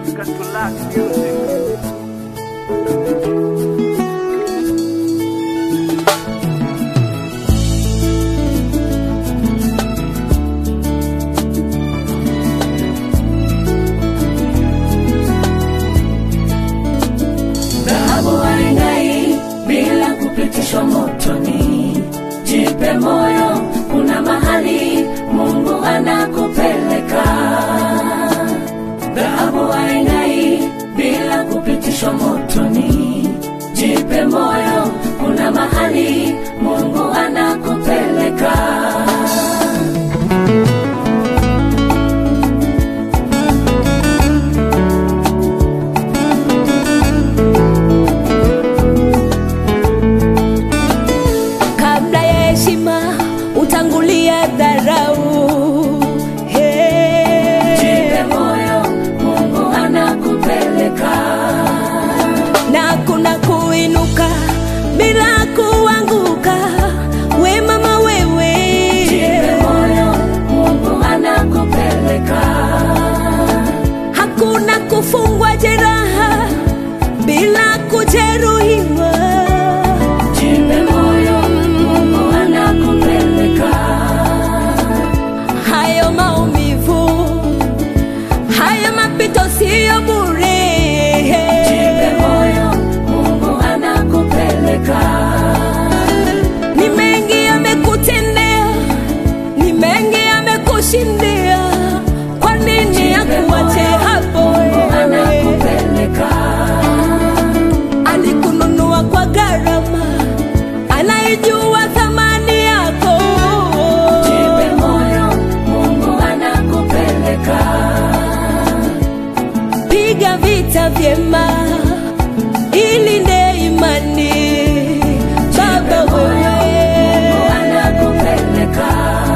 Got to lack music. dhahabu haing'ai bila kupitishwa motoni. Jipe moyo, kuna mahali Mungu anakupeleka. Dhahabu haing'ai bila kupitishwa motoni. Jipe moyo, kuna mahali Mungu anakupeleka. kabla ya heshima utangulia dharau Hey. Jipe moyo, Mungu anakupeleka. na kuna kuinuka bila kuanguka we mama wewe Jipe moyo, Mungu anakupeleka. hakuna kufungwa jeraha bila kujeruhiwa Jipe moyo, Mungu anakupeleka. hayo maumivu hayo mapito siyo bure Jipe moyo, Mungu anakupeleka. ni mengi yamekutendea ni mengi yamekushindia kwa nini akuache hapo Mungu wewe anakupeleka. alikununua kwa gharama anaijua thamani yako Jipe moyo, Mungu anakupeleka. piga vita vyema ilinde imani baba Mungu wewe anakupeleka.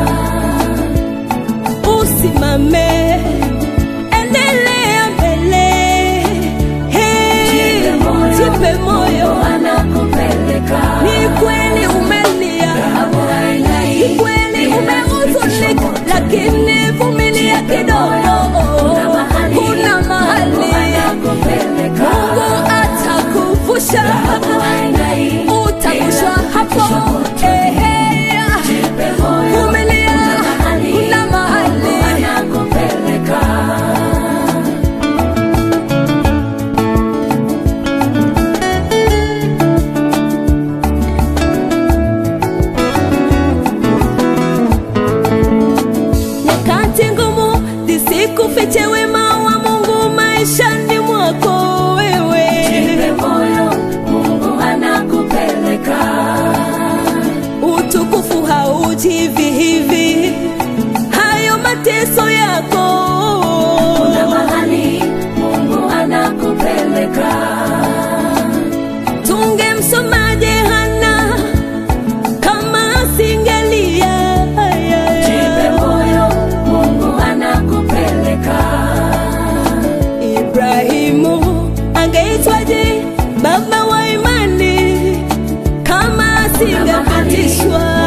usimame endelea mbele Hey, Jipe moyo, jipe moyo Mungu anakupeleka. ni kweli umelia Dhahabu haing'ai ni kweli bila umehuzunika kupitishwa moto. lakini vumilia kidogo Kuna mahali kuna mahali Mungu anakupeleka. mungu atakuvusha Dhahabu haing'ai utavushwa bila hapo kupitishwa moto. Ehe. Jipe moyo, vumilia kuna mahali kuna mahali Mungu anakupeleka. nyakati ngumu zisikufiche wema wa mungu maishani mwako wewe Jipe moyo, Mungu anakupeleka. utukufu hauji hivi hivi hayo mateso yako Kuna mahali Mungu anakupeleka. tungemsomaje hana kama asingelia Jipe moyo, Mungu anakupeleka. ibrahimu angeitwaje baba wa imani kama asingepitishwa